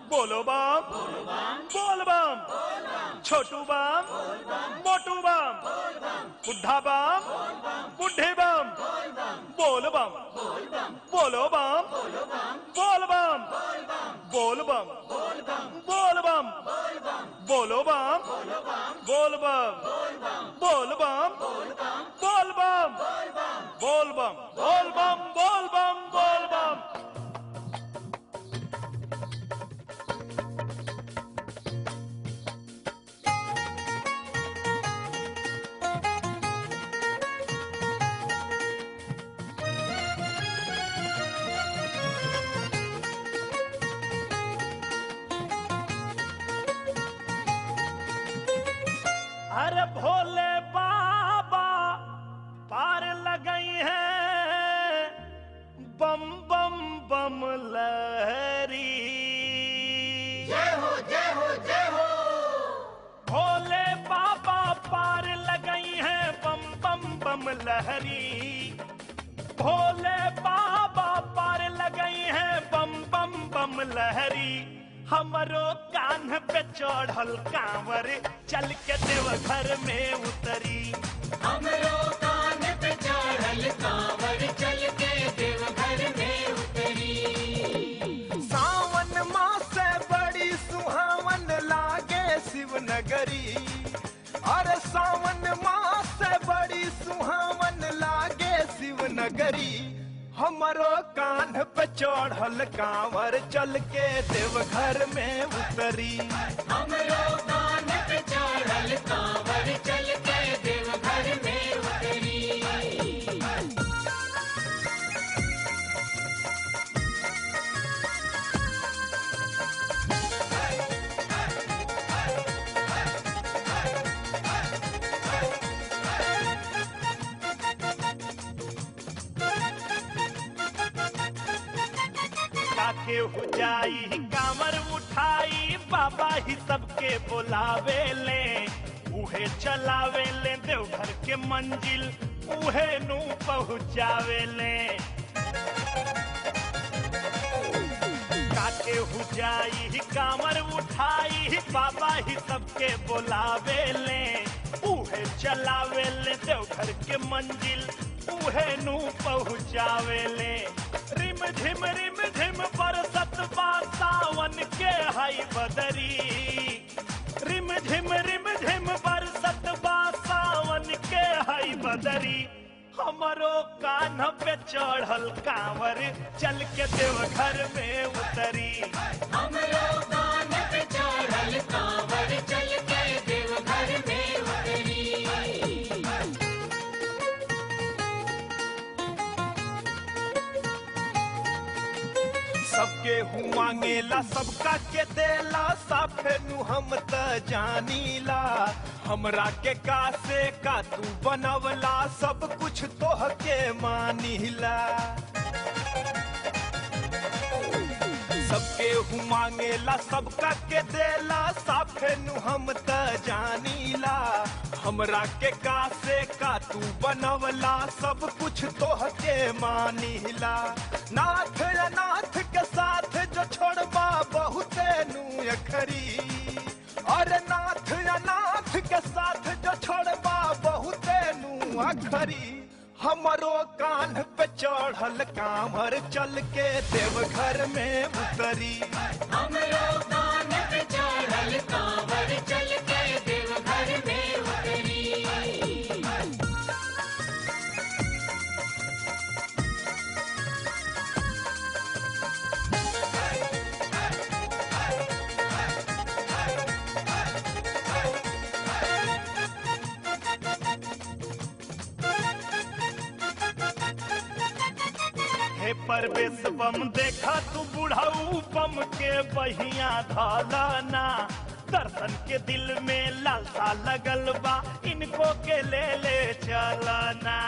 बोलो बम बोल बम छोटू बम मोटू बम बुढ़ा बम बुढ़े बम बोल बम बोलो बम बोल बम बोल बम बोल बम बोलो बम बोल बम बोल बम बोल बम बोल बम बोल बम बोल बम बोल बम अरे भोले बाबा पार लगई है बम बम बम लहरी जय हो जय हो जय हो भोले बाबा पार लगई है बम बम बम लहरी भोले बाबा पार लगई है बम बम बम लहरी हमरो कान पे चढ़ल कांवर चल के देवघर में उतरी हमरो कान पे चढ़ल कांवर चल के देवघर में उतरी सावन मास बड़ी सुहावन लागे शिवनगरी अरे सावन मास बड़ी सुहावन लागे शिवनगरी हमरो कान पे चढ़ल कांवर चल के देवघर में उतरी हमरो कान पे चढ़ल कांवर चल के देवघर में उतरी काके हो जाई कांवर उठाई बाबा ही सबके बुलावे ले उहे चलावे ले देवघर के मंजिल उहे नू पहुँचावे ले काके हो जाई कांवर उठाई बाबा ही सबके बुलावे ले उहे चलावे ले देवघर के मंजिल उहे नू पहुँचावे ले रिम झिम रिम झिम बरसत बा सावन के हई बदरी रिम झिम रिम झिम बरसत बा सावन के हई बदरी हमरो कान पे चढ़ल कांवर चल के देवघर में उतरी हमरो कान पे चढ़ल कांवर चल के देवघर में उतरी सबके हूँ मांगेला सबका के देला साफे नु हम त जानीला हमरा के का से का तू बनवला सब कुछ तोह के मानीला सबके हूँ मांगेला सबका के देला साफे नु हम त जानीला हमरा के का से का तू बनवला सब कुछ तोह के मानीला नाथ या नाथ के साथ जो छोड़बा बहुते नु अखरी और नाथ या नाथ के साथ जो छोड़बा बहुते नु अखरी हमरो कान पे चढ़ल कांवर चल के देवघर में उतरी हमरो कान पे चढ़ल कांवर चल के देवघर में उतरी हे परवेश बम देखा तू बुढ़ाऊ बम के बहिया धालाना दर्शन के दिल में लालसा लगल बा इनको के ले ले चलना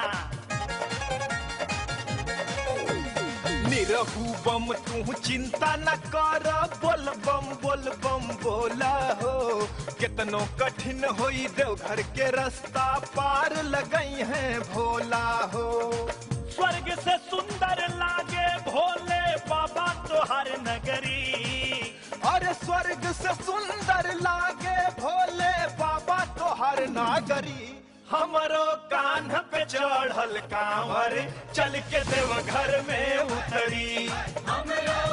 निरहू बम तू चिंता न कर बोल बम बोल बम बोला हो कितनो कठिन होई देवघर के रास्ता पार लगई है भोला हो स्वर्ग से सुंदर लागे भोले बाबा तोहर नगरी अरे स्वर्ग से सुंदर लागे भोले बाबा तोहर नागरी हमरो कान्ह पे चढ़ल कांवर चल के देव घर में उतरी हमरो